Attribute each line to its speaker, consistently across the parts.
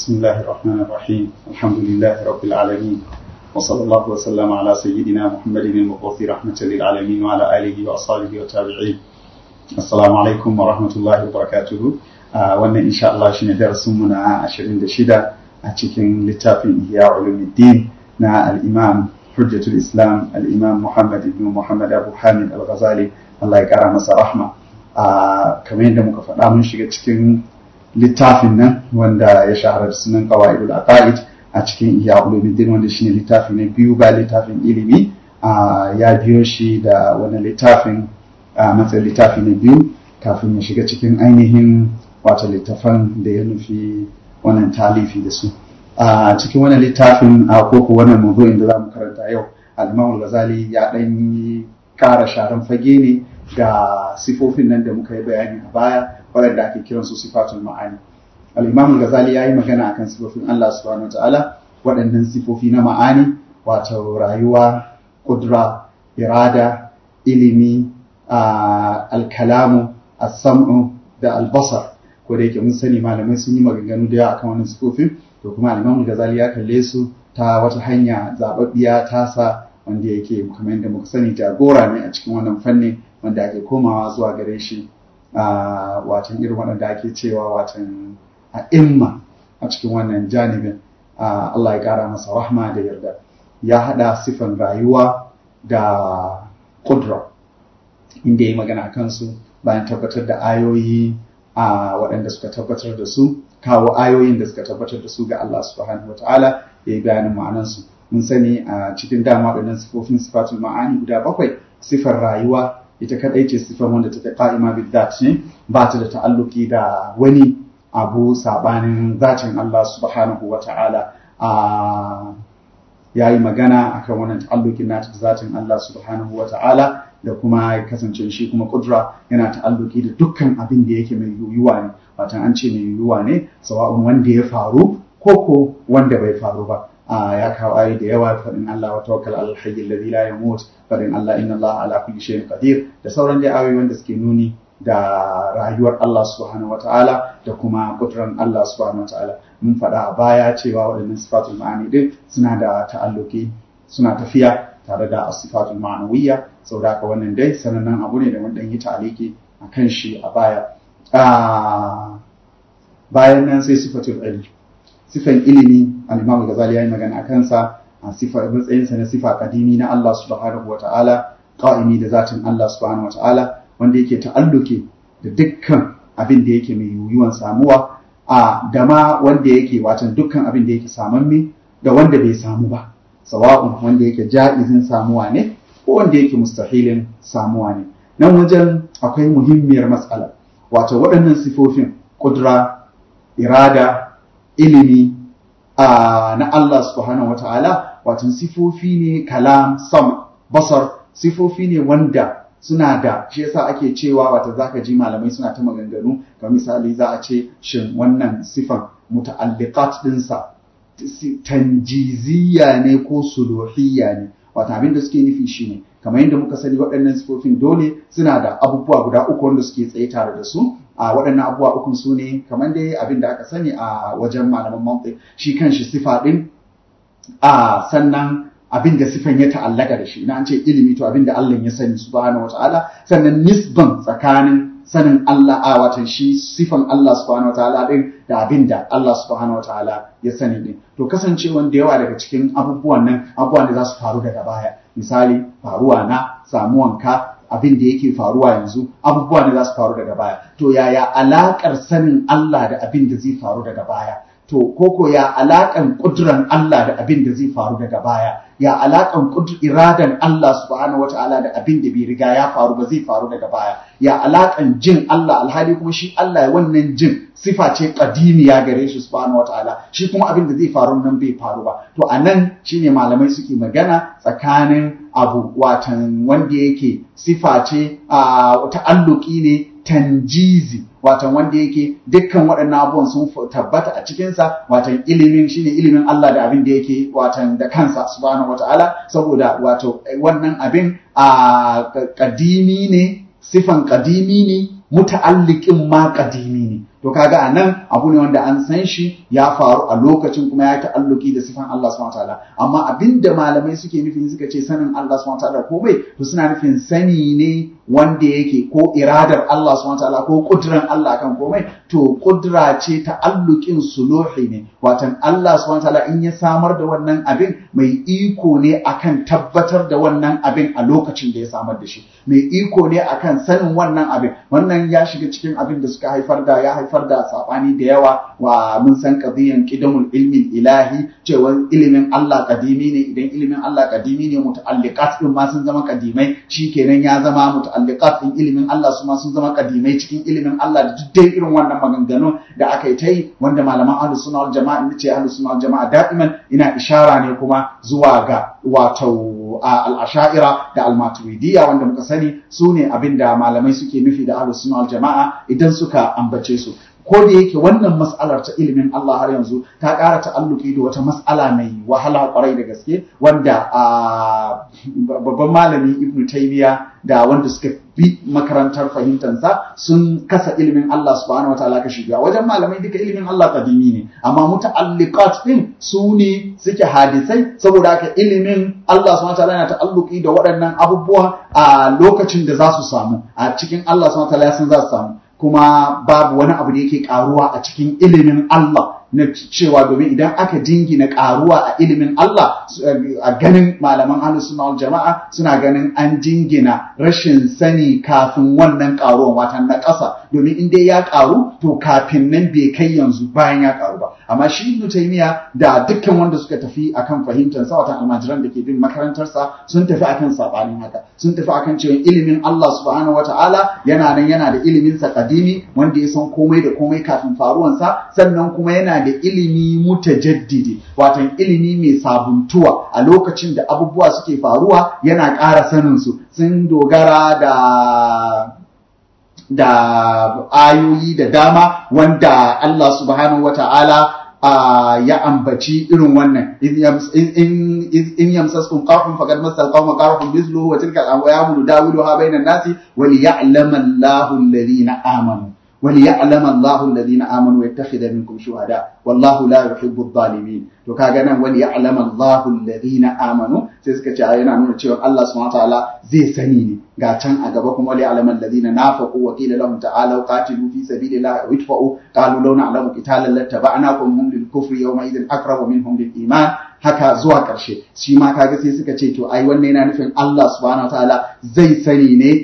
Speaker 1: بسم الله الرحمن الرحيم الحمد لله رب العالمين وصلى الله وسلم على سيدنا محمد المبعوث رحمة للعالمين وعلى آله وأصحابه والتابعين السلام عليكم ورحمة الله وبركاته wannan insha Allah shine darasin mu na 26 a cikin littafin Ihya Ulumuddin na al-Imam Hujjatul Islam al-Imam Muhammad ibn Muhammad Abu Hamid Al-Ghazali Allah ya kara masa rahma kamar yadda muka faɗa mun shiga cikin littafin nan wanda ya shahara da sunan qawaidul aqaid a cikin Ihya Ulumuddin wanda shine littafi na biyu ba littafin ilimi ya biyo shi da wani littafin matsayin littafi na biyu kafin ya shiga cikin ainihin wata littafan da ya nufi wannan talifi da su a cikin wannan littafin a koko wannan mawdu'in da za mu karanta yau al-Imam Ghazali ya dan yi kara sharan fage ne ga sifofin nan da muka yi bayani a baya waɗanda ake kiran su sifatul ma'ani al-Imam Ghazali ya yi magana akan sifofin Allah subhanahu wataala waɗannan sifofi na ma'ani wato rayuwa kudra irada ilimi al-kalamu as-sam'u da al-basar ko da yake mun sani malamai sun yi maganganu da yawa akan wannan sifofin to kuma al-Imam Ghazali ya kalle su ta wata hanya zababbiya tasa wanda yake kamar yadda muka sani jagora ne a cikin wannan fanni wanda ake komawa zuwa gare shi a watan irin waɗanda ake cewa watan a imma a cikin wannan janibin Allah ya ƙara masa rahma da yarda ya haɗa sifan rayuwa da kudra inda ya magana kansu bayan tabbatar da ayoyi a waɗanda suka tabbatar da su kawo ayoyin da suka tabbatar da su ga Allah subhanahu wa ta'ala ya yi bayanin ma'anansu mun sani a cikin dama waɗannan sifofin sifatul ma'ani guda bakwai sifar rayuwa ita kaɗai ce sifar wanda take qa'ima bidat ne ba ta da ta'alluki da wani abu sabanin zatin Allah subhanahu wa ta'ala a yayi magana akan wannan ta'allukin nata da zatin Allah subhanahu wa ta'ala da kuma kasance shi kuma kudura yana ta'alluki da dukkan abin da yake mai yiwuwa ne watan an ce mai yiwuwa ne sawa'un wanda ya faru ko ko wanda bai faru ba ya kawo ayi da yawa faɗin Allah wa tawakkal al hayy alladhi la yamut faɗin Allah inna Allah ala kulli shay'in qadir da sauran dai ayoyi wanda suke nuni da rayuwar Allah subhanahu wataala da kuma kuduran Allah subhanahu wataala mun faɗa a baya cewa waɗannan sifatul ma'ani din suna da ta'alluki suna tafiya tare da asifatul ma'anawiyya saboda haka wannan dai sanannen abu ne da mun dan yi taliki a kan shi a baya bayan nan sai sifatul ilmi sifan ilimi al-Imam Ghazali yayi magana a kansa a sifa matsayin sa na sifa kadimi na Allah subhanahu wata'ala qa'imi da zatin Allah subhanahu wata'ala wanda yake ta'alluki da dukkan abin da yake mai yiwuwan samuwa a dama wanda yake watan dukkan abin da yake samamme da wanda bai samu ba sawa'un wanda yake ja'izin samuwa ne ko wanda yake mustahilin samuwa ne nan wajen akwai muhimmiyar matsala wato waɗannan sifofin kudura irada ilimi na Allah subhanahu wa ta'ala wato sifofi ne kalam sam basar sifofi ne wanda suna da shi yasa ake cewa wata zaka ji malamai suna ta maganganu ga misali za a ce shin wannan sifan muta'alliqat dinsa tanjiziya ne ko suluhiyya ne wata abin da suke nufi shine kamar yadda muka sani waɗannan sifofin dole suna da abubuwa guda uku wanda suke tsaye tare da su a waɗannan abubuwa uku su ne kamar dai abin da aka sani a wajen malaman mantiq shi kanshi sifa din a sannan abin da sifan ya ta'allaka da shi ina an ce ilimi to abin da Allah ya sani subhanahu wataala sannan nisban tsakanin sanin Allah a watan shi sifan Allah subhanahu wataala din da abin da Allah subhanahu wataala ya sani din to kasancewan da yawa daga cikin abubuwan nan abubuwan da za su faru daga baya misali faruwa na samuwanka abin da yake faruwa yanzu abubuwa ne za su faru daga baya to yaya alakar sanin Allah da abin da zai faru daga baya to koko ya alakan kuduran Allah da abin da zai faru daga baya ya alakan iradan Allah subhanahu wataala da abin da bai riga ya faru ba zai faru daga baya ya alakan jin Allah alhali kuma shi Allah wannan jin sifa ce kadimiya gare shi subhanahu wataala shi kuma abin da zai faru nan bai faru ba to anan shine malamai suke magana tsakanin abu watan wanda yake sifa ce a ta'alluki ne tanjizi watan wanda yake dukkan waɗannan abubuwan sun tabbata a cikinsa watan ilimin shine ilimin Allah da abin da yake watan da kansa subhanahu wata'ala saboda wato wannan abin a kadimi ne sifan kadimi ne muta'alliqin ma kadimi ne to kaga a nan abu ne wanda an san shi ya faru a lokacin kuma ya ta'alluki da sifan Allah subhanahu wataala amma abinda malamai suke nufi suka ce sanin Allah subhanahu wataala ko bai to suna nufin sani ne wanda yake ko iradar Allah subhanahu wataala ko kudran Allah kan komai to kudra ce ta'alluqin suluhi ne watan Allah subhanahu wataala in ya samar da wannan abin mai iko ne akan tabbatar da wannan abin a lokacin da ya samar da shi mai iko ne akan sanin wannan abin wannan ya shiga cikin abin da suka haifar da ya haifar da sabani da yawa wa mun san qadiyan qidamul ilmi ilahi cewa ilimin Allah kadimi ne idan ilimin Allah kadimi ne muta'alliqat din ma sun zama kadimai shikenan ya zama muta'alliqat din ilimin Allah su ma sun zama kadimai cikin ilimin Allah da duk irin wannan maganganu da aka yi ta yi wanda malaman ahlus sunna wal jama'a nace ahlus sunna wal jama'a da'iman ina ishara ne kuma zuwa ga wato al-asha'ira da al-maturidiyya wanda muka sani su ne abinda malamai suke nufi da ahlus sunna wal jama'a idan suka ambace su ko da yake wannan mas'alar ta ilimin Allah har yanzu ta ƙara ta'alluki da wata mas'ala mai wahala kwarai da gaske wanda babban malami Ibn Taymiya da wanda suka bi makarantar fahimtansa sun kasa ilimin Allah subhanahu wataala kashi biyu wajen malamai duka ilimin Allah kadimi ne amma muta'alliqat din su ne suke hadisai saboda haka ilimin Allah subhanahu wataala yana ta'alluki da waɗannan abubuwa a lokacin da za su samu a cikin Allah subhanahu wataala ya san za su samu kuma babu wani abu da yake karuwa a cikin ilimin Allah na cewa domin idan aka jingina karuwa a ilimin Allah a ganin malaman ahlus sunna wal jama'a suna ganin an jingina rashin sani kafin wannan karuwan watan na ƙasa domin in dai ya karu to kafin nan bai kai yanzu bayan ya karu ba amma shi Ibn Taymiya da dukkan wanda suka tafi akan fahimtar sa watan almajiran da ke bin makarantar sa sun tafi akan sabanin haka sun tafi akan cewa ilimin Allah subhanahu wataala yana nan yana da ilimin sa kadimi wanda ya san komai da komai kafin faruwan sa sannan kuma yana da ilimi mutajaddidi watan ilimi mai sabuntuwa a lokacin da abubuwa suke faruwa yana ƙara sanin su sun dogara da da ayoyi da dama wanda Allah subhanahu wata'ala ya ambaci irin wannan in yamsaskum qarhun faqad masal qawma qarhun mithluhu wa tilka al-ayamu dawiluha bainan nasi wa liya'lama Allahu alladhina amanu وليعلم الله الذين آمنوا ويتخذ منكم شهداء والله لا يحب الظالمين to kaga nan wal ya'lam Allahu alladhina amanu sai suka ce yana nuna cewa Allah subhanahu wataala zai sani ne ga can a gaba kuma wal ya'lam alladhina nafaqu wa qila lahum ta'alu qatilu fi sabilillahi wa idfa'u qalu law na'lamu qitalan lattaba'nakum hum lil kufri yawma idhin aqrabu minhum lil iman haka zuwa ƙarshe shi ma kaga sai suka ce to ai wannan yana nufin Allah subhanahu wataala zai sani ne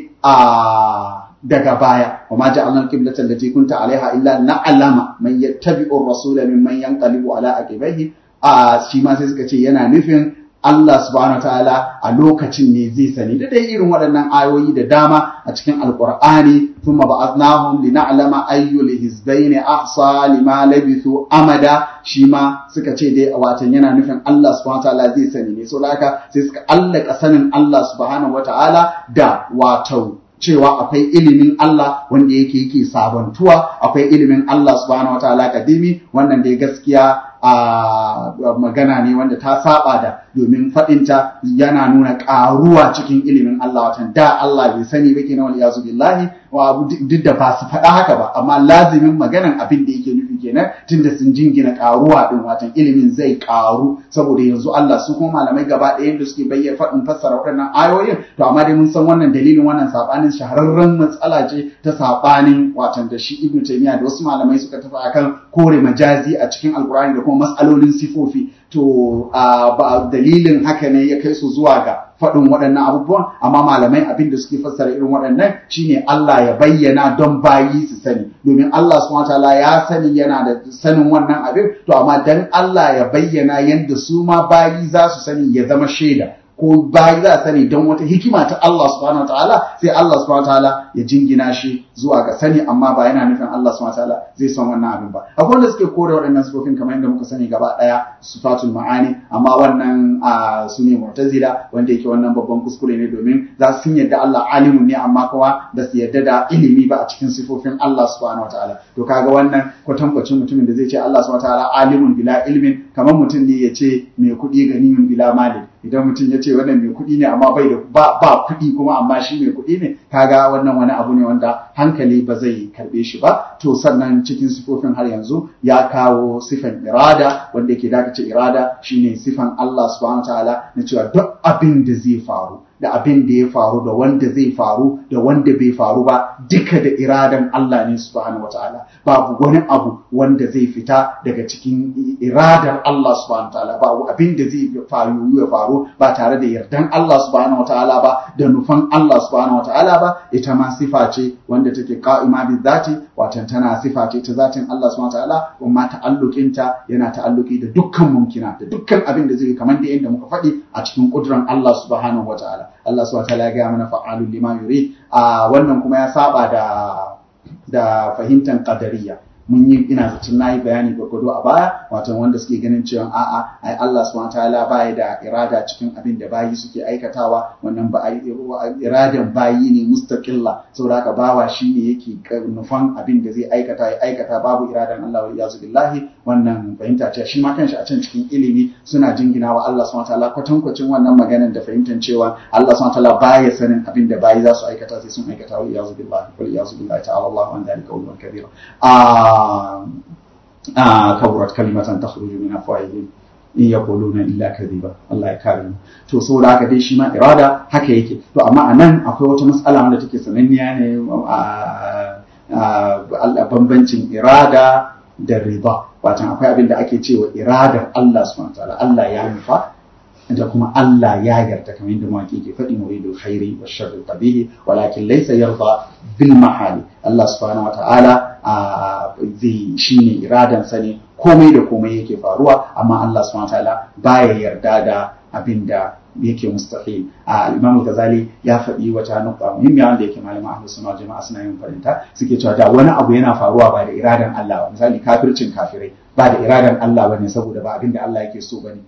Speaker 1: a daga baya wa ma ja'alna al-qiblata allati kunta 'alayha illa na'lama man yattabi'u ar-rasula mimman yanqalibu ala aqibaihi a shi ma sai suka ce yana nufin Allah subhanahu ta'ala a lokacin ne zai sani da dai irin waɗannan ayoyi da dama a cikin alqur'ani thumma ba'athnahum lina'lama ayyul hizbayn ahsa lima labithu amada shi ma suka ce dai watan yana nufin Allah subhanahu ta'ala zai sani ne so haka sai suka allaka sanin Allah subhanahu ta'ala da wato cewa akwai ilimin Allah wanda yake yake sabantuwa akwai ilimin Allah subhanahu wataala kadimi wannan dai gaskiya a magana ne wanda ta saba da domin faɗinta yana nuna ƙaruwa cikin ilimin Allah watan da Allah bai sani ba kenan wal yazu billahi wa duk da ba su faɗa haka ba amma lazimin maganan abin da yake nufi kenan tunda sun jingina ƙaruwa din watan ilimin zai ƙaru saboda yanzu Allah su kuma malamai gaba ɗayan da suke bayyana faɗin fassara waɗannan ayoyin to amma dai mun san wannan dalilin wannan sabanin shahararren matsala ce ta sabanin watan da shi Ibn Taymiyyah da wasu malamai suka tafi akan kore majazi a cikin Alkur'ani da kuma matsalolin sifofi to ba dalilin haka ne ya kai su zuwa ga faɗin waɗannan abubuwan amma malamai abin da suke fassara irin waɗannan shine Allah ya bayyana don bayi su sani domin Allah subhanahu wataala ya sani yana da sanin wannan abin to amma dan Allah ya bayyana yadda su ma bayi za su sani ya zama shaida ko bayi za a sani don wata hikima ta Allah subhanahu wataala sai Allah subhanahu wataala ya jingina shi zuwa ga sani amma ba yana nufin Allah subhanahu wataala zai san wannan abin ba akwai wanda suke kore waɗannan sifofin kamar yadda muka sani gaba ɗaya sifatul ma'ani amma wannan su ne mu'tazila wanda yake wannan babban kuskure ne domin za su yadda Allah alimun ne amma kuma ba su yadda da ilimi ba a cikin sifofin Allah subhanahu wataala to kaga wannan kwatankwacin mutumin da zai ce Allah subhanahu wataala alimun bila ilmin kamar mutum ne ya ce mai kuɗi ganiyun bila malin idan mutum ya ce wannan mai kuɗi ne amma bai da ba, ba kuɗi kuma amma shi mai kuɗi ne kaga wannan wani abu ne wanda hankali ba zai karɓe shi ba to sannan cikin sifofin har yanzu ya kawo sifan irada wanda yake da ce irada shine sifan Allah subhanahu ta'ala na cewa duk abin da zai faru da abin da ya faru da wanda zai faru da wanda bai faru ba duka da iradan Allah ne subhanahu wataala babu wani abu wanda zai fita daga cikin iradar Allah subhanahu wataala babu abin da zai faru ya faru ba tare da yardan Allah subhanahu wataala ba da nufan Allah subhanahu wataala ba ita ma sifa ce wanda take qa'ima bi zati watan tana sifa ce ta zatin Allah subhanahu wataala kuma ta'alluqinta yana ta'alluki da dukkan mumkina da dukkan abin da zai kamar da yadda muka faɗi a cikin kudran Allah subhanahu wataala Allah subhanahu wataala ya gaya mana fa'alul lima yurid a wannan kuma ya saba da da fahimtar qadariyya mun yi ina zaton nayi bayani gwargwado a baya wato wanda suke ganin cewa a'a ai Allah subhanahu wataala baya da irada cikin abin da bayi suke aikatawa wannan ba iradan bayi ne mustaqilla saboda haka bawa shine yake nufan abin da zai aikata ya aikata babu iradan Allah wa iyazu billahi wannan fahimta ce shi ma kanshi a can cikin ilimi suna jingina wa Allah subhanahu wataala kwatankwacin wannan maganar da fahimtar cewa Allah subhanahu wataala baya sanin abin da bayi za su aikata sai sun aikata wa iyazu billahi wa iyazu billahi ta'ala Allah an dalika ulwan kabira a كبرت كلمة تخرج من أفواههم in yaquluna illa kadhiba Allah ya kare mu to saboda haka dai shi ma irada haka yake to amma anan akwai wata matsala wanda take sananniya ne a bambancin irada da riba watan akwai abin da ake cewa iradar Allah subhanahu wataala Allah ya nufa da kuma Allah ya yarda kamar yadda mawaki ke faɗi muridul khairi wa sharri qabihi walakin laysa yarda bil mahali Allah subhanahu wataala zai shine iradan sa ne komai da komai yake faruwa amma Allah subhanahu wataala baya yarda da abin da yake mustahil a Imam Ghazali ya faɗi wata nukta muhimmiya wanda yake malama ahlus sunna jama'a suna yin farinta suke cewa da wani abu yana faruwa ba da iradan Allah ba misali kafircin kafirai ba da iradan Allah bane saboda ba abin da Allah yake so bane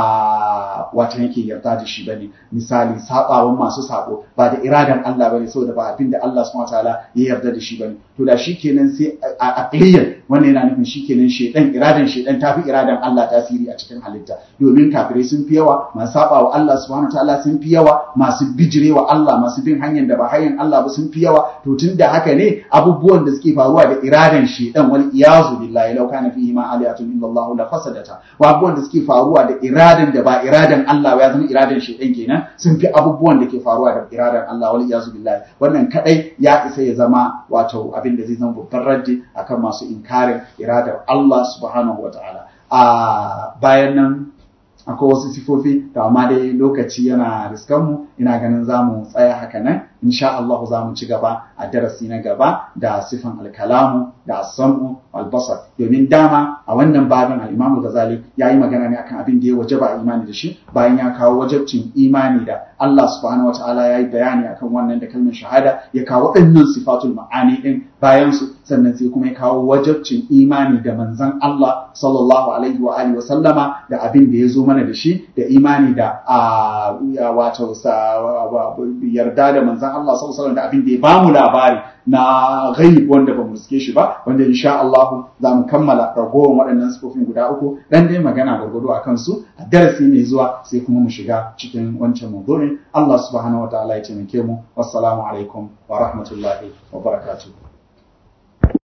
Speaker 1: a wata yake yarda da shi bane misali sabawan masu sabo ba da iradan Allah bane saboda ba abin da Allah subhanahu wataala ya yarda da shi bane to da shikenan sai a aqliyan wannan yana nufin shikenan shedan iradan shedan tafi iradan Allah tasiri a cikin halitta domin kafirai sun fi yawa masu sabawa Allah subhanahu wataala sun fi yawa masu bijirewa Allah masu bin hanyar da ba hanyar Allah ba sun fi yawa to tunda haka ne abubuwan da suke faruwa da iradan shedan wal iyazu billahi law kana fihi ma aliyatun illa Allah la fasadata wa abubuwan da suke faruwa da iradan da ba iradan Allah ba ya zama iradan shedan kenan sun fi abubuwan da ke faruwa da iradan Allah wal iyazu billahi wannan kadai ya isa ya zama wato abin da zai zama babban raddi akan masu inkarin iradar Allah subhanahu wataala a bayan nan akwai wasu sifofi da amma dai lokaci yana riskan mu ina ganin za mu tsaya haka nan insha Allah za mu ci gaba a darasi na gaba da sifan alkalamu da asamu albasar domin dama a wannan babin al-Imam Ghazali ya yi magana ne akan abin da ya wajaba a imani da shi bayan ya kawo wajabcin imani da Allah subhanahu wataala ya yi bayani akan wannan da kalmar shahada ya kawo waɗannan sifatul ma'ani din bayan su sannan sai kuma ya kawo wajabcin imani da manzon Allah sallallahu alaihi wa alihi wa sallama da abin da ya zo mana da shi da imani da wato yarda da manzon Allah sallallahu alaihi wa sallam da abin da ya bamu labari na ghaib wanda ba mu riske shi ba wanda insha Allah za mu kammala ragowar waɗannan sifofin guda uku dan dai magana gwargwado a kansu a darasi mai zuwa sai kuma mu shiga cikin wancan mawdu'in Allah subhanahu wa ta'ala ya taimake mu wassalamu alaikum wa rahmatullahi wa barakatuh